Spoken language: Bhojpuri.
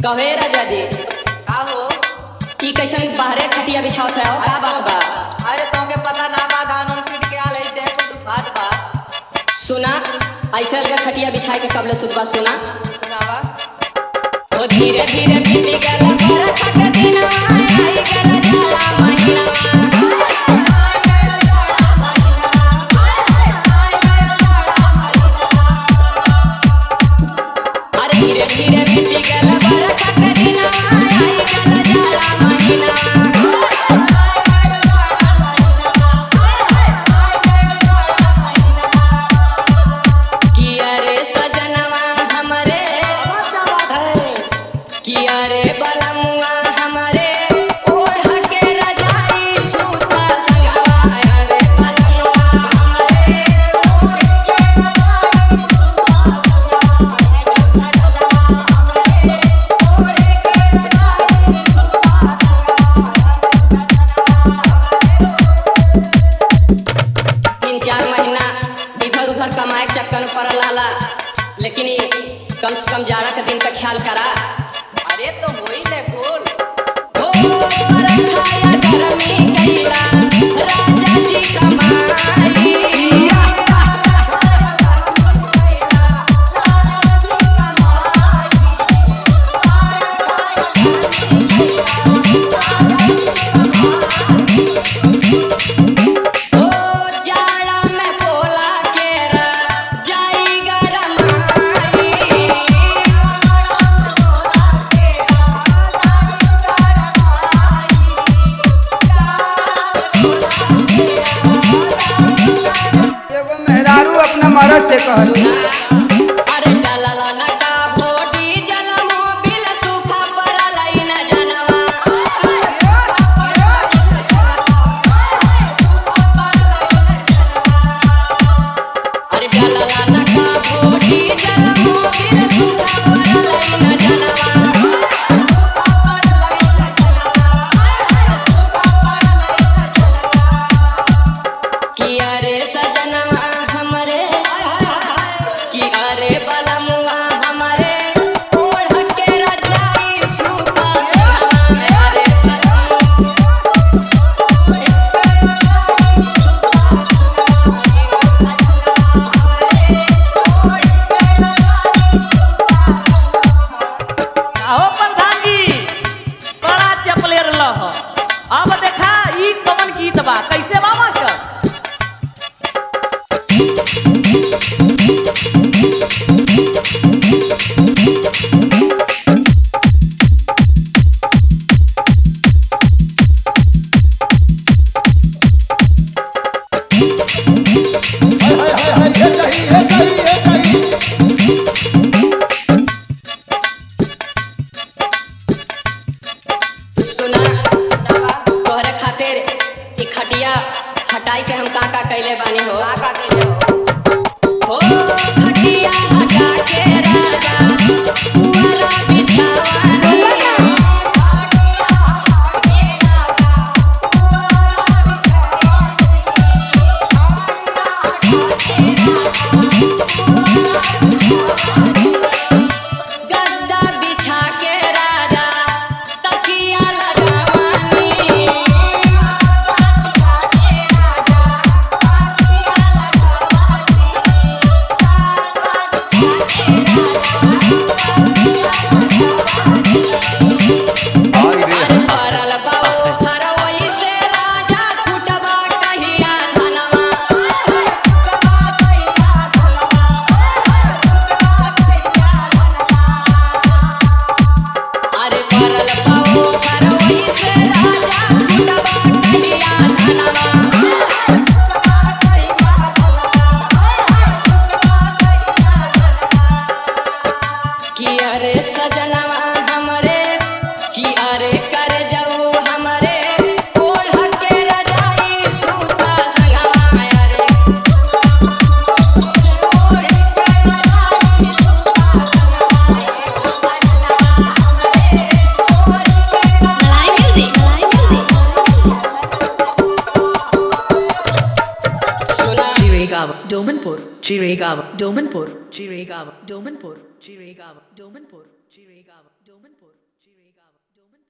कहे राजा जी का हो ई कैसन बाहरे खटिया बिछाओ था का बात बा अरे तोके पता ना बा धान उन पीट के आले दे को दुखात बा सुना ऐसा लगा खटिया बिछाए के कबले सुबह सुना सुनावा ओ धीरे धीरे बीती गला बरखा के दिनवा आई गला जाला महीना अरे धीरे धीरे बीती गला बरखा के दिनवा आई गला जाला महीना किया रे सजनवा हमरे किया रे बलमुआ हमरे ओढ़ के रजाई सूता संगवा रे बलमुआ हमरे तीन चार महीना इधर उधर कमाए के चक्कर में पड़ल रहला लेकिन ई कम से कम जाड़ा के दिन का ख्याल करा अरे तो होई ने कुल हो बरखाया गरमी कैला राजा जी कमाई ओ जाड़ा में पोला केरा जाई गरमाई एगो मेहरारू अपना मरद से कहत अरे डलला न का भोडी जलमो बिल सूखा परलाई न जनवा अरे डलला न का भोडी जलमो बिल सूखा परलाई न जनवा किया रे सजनवा हमरे किया रे बलमुआ हमरे ओढ़ के रजाई सूता संगवा रे बलमुआ आहो प्रधान जी बड़ा चपले रह अब देखा ई कवन गीत बा कैसे बा मास्टर हाय हाय हाय ये चाहिए ये चाहिए ये चाहिए सुना तोहरे खातिर ई खटिया हटाई के हम का का कैले बानी हो का का कइले हो हो खटिया हटा के राजा पुअरा बिछावानी गद्दा बिछा के राजा तकिया लगावानी Chirigava, Domanpur, Chirigava, Domanpur, Chirigava, Domanpur, Chirigava, Domanpur, Chirigava, Domanpur.